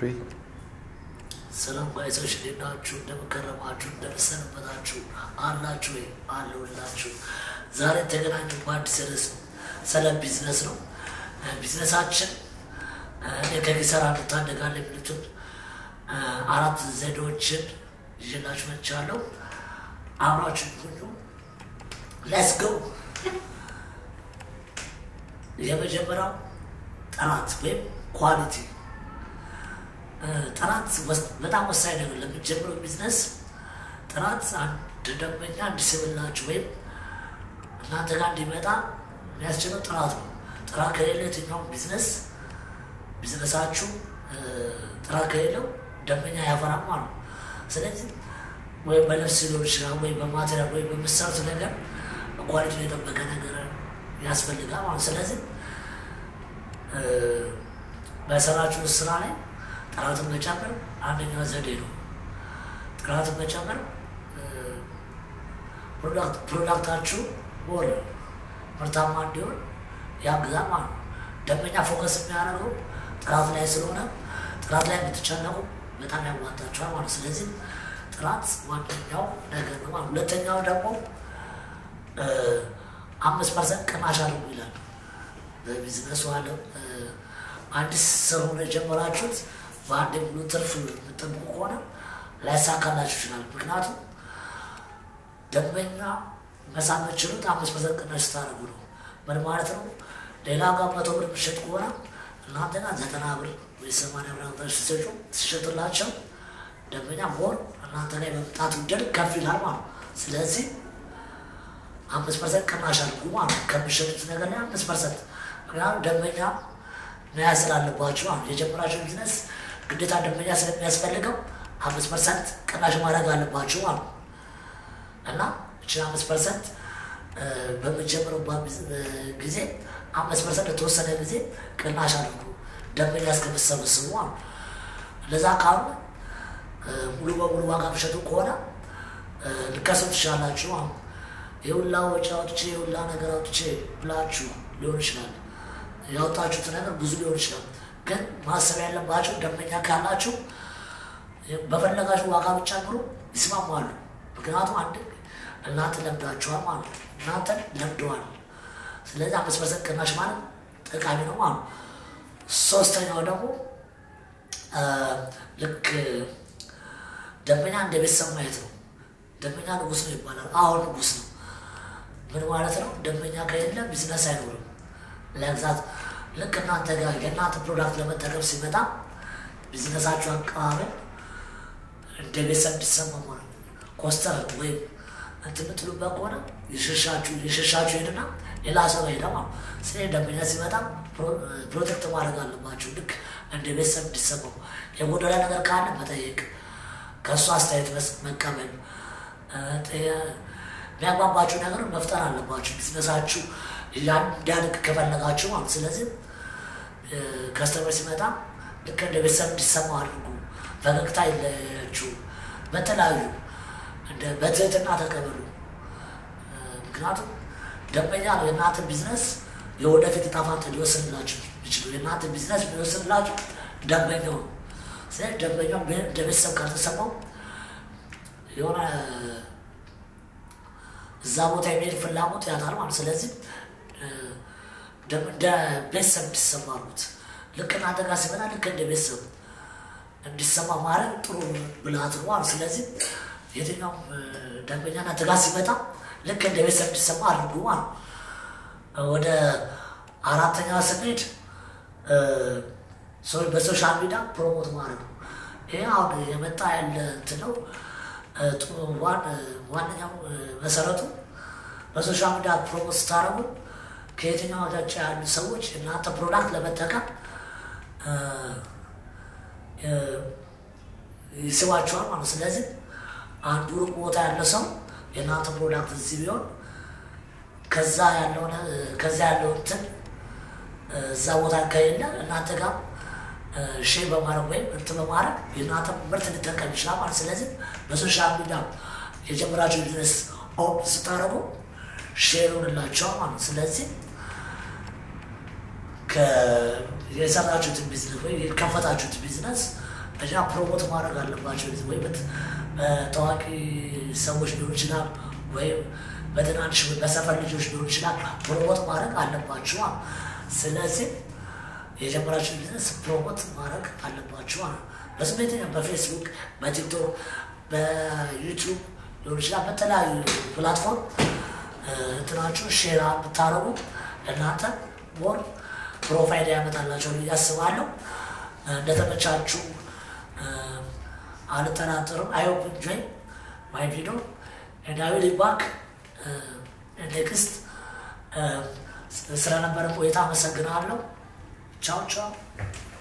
ወይ? ሰላም ጋይሶች እንዴት ናችሁ? እንደምከረማችሁ እንደምሰነበታችሁ አላችሁ ወይ? አለሁላችሁ። ዛሬ የተገናኘው በአዲስ ርዕስ ነው። ስለ ቢዝነስ ነው። ቢዝነሳችን እኔ ከኪሳራ እንታደጋለን የሚሉትን አራት ዘዴዎችን ይዤላችሁ መጥቻለሁ። አብራችሁ ሁሉ ሌትስ ጎ። የመጀመሪያው ጥራት ወይም ኳሊቲ ጥራት በጣም ወሳኝ ነገር ለምትጀምረው ቢዝነስ ጥራት አንድ ደንበኛ እንዲስብላችሁ ወይም እናንተ ጋር እንዲመጣ የሚያስችለው ጥራት ነው። ጥራት ከሌለ የትኛውም ቢዝነስ ቢዝነሳችሁ ጥራት ከሌለው ደንበኛ ያፈራም ማለት ነው። ስለዚህ ወይም በልብስ ሊሆን ይችላል፣ ወይ በማቴሪያል ወይ በምሰሩት ነገር ኳሊቲ የጠበቀ ነገር ያስፈልጋል ማለት ስለዚህ በሰራችሁ ስራ ላይ ጥራትን መጨመር አንደኛው ዘዴ ነው። ጥራትን መጨመር ፕሮዳክታችሁ ሞር ምርታማ እንዲሆን ያግዛል ማለት ነው። ደንበኛ ፎከስ የሚያደርገው ጥራት ላይ ስለሆነ ጥራት ላይ የምትጨነቁ በጣም ያዋጣችኋል ማለት ነው። ስለዚህ ጥራት ዋነኛው ነገር ነው ማለት ሁለተኛው ደግሞ አምስት ፐርሰንት ቅናሽ አድርጉ ይላል በቢዝነሱ አለም አዲስ ስለሆነ የጀመራችሁት በአንድ ሙሉ ትርፍ የምጠብቁ ከሆነ ላይሳካላችሁ ይችላል። ምክንያቱም ደንበኛ መሳብ የምትችሉት አምስት ፐርሰንት ቅናሽ ስታደርጉ ነው። ምን ማለት ነው? ሌላ ጋር መቶ ብር የሚሸጥ ከሆነ እናንተ ጋር ዘጠና ብር ወይ ሰማንያ ብር አምጣችሁ ሲሰጩ ሲሸጡላቸው ደንበኛ ሞር እናንተ ላይ መምጣቱ ድል ከፍ ይላል ማለት ነው። ስለዚህ አምስት ፐርሰንት ቅናሽ አድርጉ ማለት ነው። ከሚሸጡት ነገር ላይ አምስት ፐርሰንት ምክንያቱም ደንበኛ መያዝ ስላለባችሁ አሁን የጀመራችሁ ቢዝነስ ግዴታ ደንበኛ ስለሚያስፈልገው አምስት ፐርሰንት ቅናሽ ማድረግ አለባችሁ ማለት ነው እና እችን አምስት ፐርሰንት በምንጀምረባት ጊዜ አምስት ፐርሰንት ለተወሰነ ጊዜ ቅናሽ አድርጉ ደንበኛ እስከምትሰበስቡ ማለት ነው። እንደዛ ካሉ ሙሉ በሙሉ ዋጋ ምሸጡ ከሆነ ልከሰው ትችላላችሁ። አሁን የሁላ ወጪ አውጥቼ የሁላ ነገር አውጥቼ ብላችሁ ሊሆን ይችላል ያወጣችሁት ነገር ብዙ ሊሆን ይችላል። ግን ማሰብ ያለባቸው ደንበኛ ካላችሁ በፈለጋችሁ ዋጋ ብትጨምሩ ይስማማሉ። ምክንያቱም አንድ እናንተ ለምዳችኋል ማለት ነው። እናንተ ለምደዋል። ስለዚህ አምስት ፐርሰንት ቅናሽ ማለት ጠቃሚ ነው ማለት ነው። ሶስተኛው ደግሞ ልክ ደንበኛ እንደ ቤተሰብ ማየት ነው። ደንበኛ ንጉስ ነው ይባላል። አሁን ንጉስ ነው። ምን ማለት ነው? ደንበኛ ከሌለ ቢዝነስ አይኖርም። ለግዛት ልክ እናንተ ጋር የእናንተ ፕሮዳክት ለመጠቀም ሲመጣ ቢዝነሳችሁ አቀባበል እንደ ቤተሰብ እንዲሰማ ማለት ኮስተር ወይም እንትን የምትሉበት ከሆነ የሸሻችሁ የሸሻችሁ ሄድና ሌላ ሰው ሄደ ማለት ስለ ደንበኛ ሲመጣ ፕሮቴክት ማድረግ አለባችሁ። ልክ እንደ ቤተሰብ እንዲሰማው የጎደለ ነገር ካለ መጠየቅ፣ ከእሱ አስተያየት መቀበል፣ የሚያግባባችሁ ነገር መፍጠር አለባችሁ ቢዝነሳችሁ እንዲያድግ ከፈለጋችሁ ማለት ስለዚህ ከስተመር ሲመጣ ልክ እንደ ቤተሰብ እንዲሰማ አድርጉ። ፈገግታ ይለያችሁ። በተለያዩ በትህትና ተቀበሉ። ምክንያቱም ደንበኛ ነው የእናንተ ቢዝነስ የወደፊት ዕጣ ፈንታ ሊወስንላችሁ ይችሉ። የእናንተ ቢዝነስ ሊወስንላችሁ ደንበኛው ነው። ስለዚህ ደንበኛው እንደ ቤተሰብ ካልተሰማው የሆነ እዛ ቦታ የሚሄድ ፍላጎት ያጣል ማለት ስለዚህ እንደ ቤተሰብ እንዲሰማ አሉት። ልክ እናንተ ጋር ሲመጣ ልክ እንደ ቤተሰብ እንዲሰማ ማድረግ ጥሩ ብልሃት ነው ማለት ስለዚህ የትኛውም ደንበኛ እናንተ ጋር ሲመጣ ልክ እንደ ቤተሰብ እንዲሰማ አድርጉ ማለት ወደ አራተኛ ስንሄድ በሶሻል ሚዲያ ፕሮሞት ማድረግ ነው። ይህ አሁን የመጣ ያለ እንትን ነው። ዋነኛው መሰረቱ በሶሻል ሚዲያ ፕሮሞት ስታደርጉ ከየትኛው ወዳጭ ያሉ ሰዎች እናንተ ፕሮዳክት ለመጠቀም ይስባቸዋል ማለት ስለዚህ አንዱ ሩቅ ቦታ ያለ ሰው የእናንተ ፕሮዳክት እዚህ ቢሆን ከዛ ያለውን ከዛ ያለው እንትን እዛ ቦታ ከሌለ እናንተ ጋር ሼር በማድረግ ወይም እንትን በማድረግ የእናንተ ምርት ሊጠቀም ይችላል ማለት ስለዚህ በሶሻል ሚዲያ የጀመራቸው ቢዝነስ ኦፕ ስታደርጉ ሼር ይሆንላቸዋል ማለት ስለዚህ የሰራችሁትን ቢዝነስ ወይ የከፈታችሁት ቢዝነስ እኛ ፕሮሞት ማድረግ አለባቸው ወይ በታዋቂ ሰዎች ሊሆን ይችላል ወይም በትናንሽ በሰፈር ልጆች ሊሆን ይችላል ፕሮሞት ማድረግ አለባችሁ። ስለዚህ የጀመራችሁ ቢዝነስ ፕሮሞት ማድረግ አለባችሁ። በስሜት በፌስቡክ፣ በቲክቶክ፣ በዩቲዩብ ሊሆን ይችላል በተለያዩ ፕላትፎርም እንትናችሁ ሼር ብታደረጉ እናንተ ሞር ፕሮፋይል ያመጣላቸው ብዬ አስባለሁ። እንደተመቻችሁ አልጠራጠርም። አይሆፕ ኢንጆይ ማይ ቪዲዮ ኤንድ አይ ዊል ባክ ኔክስት። ስለነበረ ቆይታ አመሰግናለሁ። ቻው ቻው።